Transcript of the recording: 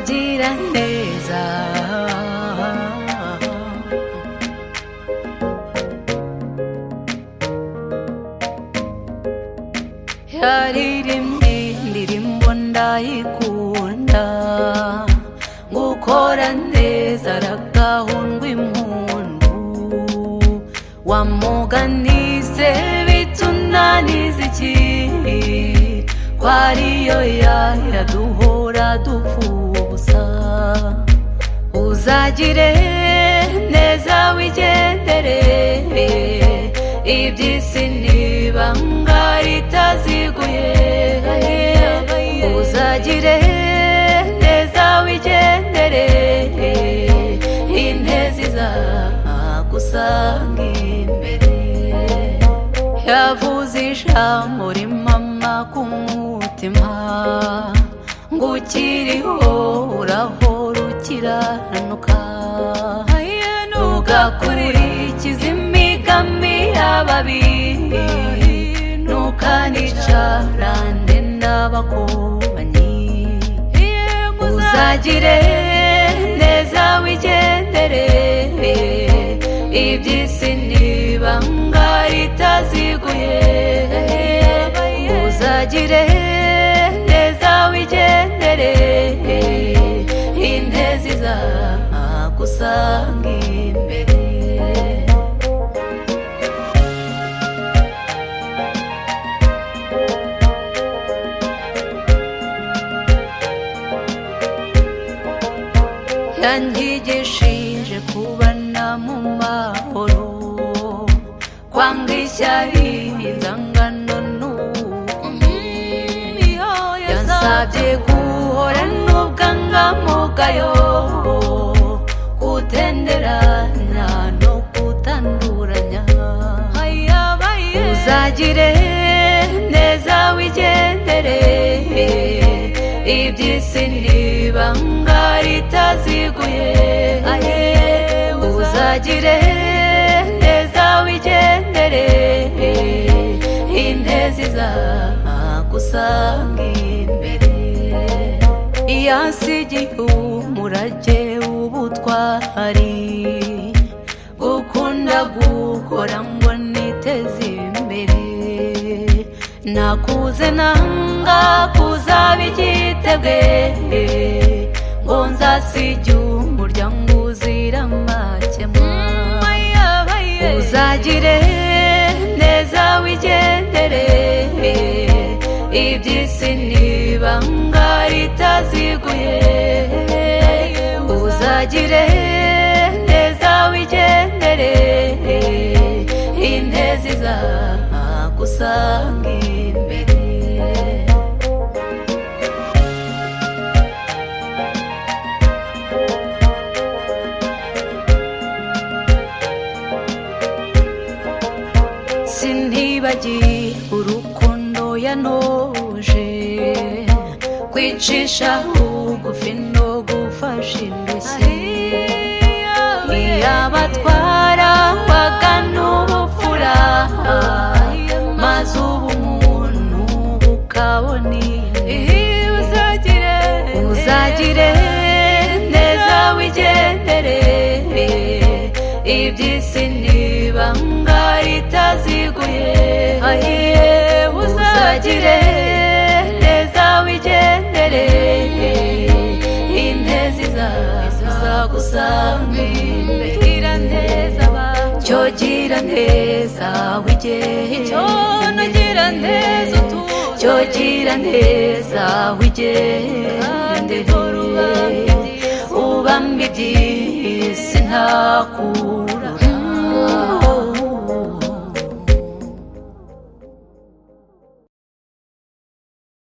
cyogiranteza yari rimwe ndirimbo ndayikunda gukora neza aragahundwa impundu wamuganise bitunaniza iki kwariyo yaya duhora dupfubusa uzagire neza wigendere iby'isi nibanga ritaziguye uzagire neza wigendere intezi zagusanga imbere yavuze ijambo rimama ku mutima ngo ukiriho urahora ukiranuka ugakurikiza imigami y'ababi ntukanicarande n'abakobanyi uzagire neza wigendere iby'isi n'ibanga ritaziguye uzagire neza wigendere intezi zagusanga imbere yangigishije kubana mu mahoro kwanga ishyari inzangano n'ubugome yansabye guhora n'ubwanga mugayo kutenderana no kutanduranya uzagire neza wigendere iby'isi n'ibanga ritaziguye uzagire neza wigendere intezi zagusanga imbere yasigiye umurage w'ubutwari gukunda gukora ngo niteze imbere nakuze nanga kuzaba igitebwe ngo nzasige umuryango uzira amakemwa uzagire neza wigendere iby'isi n'ibanga ritaziguye uzagire neza wigendere intezi zagusanga imbere sintibagiye urukundo yanoje kwicisha bugufi no gufasha indushyi iyabatwara bagana ubupfura maze ubu umuntu ukabona uzagire uzagire neza wigendere iby'isi n'ibanga ritaziguye uzagire neza wigendere intezi zagusanga imbere cyo gira neza wigendere cyo gira neza wigendere ubambye iby'isi ntakuwe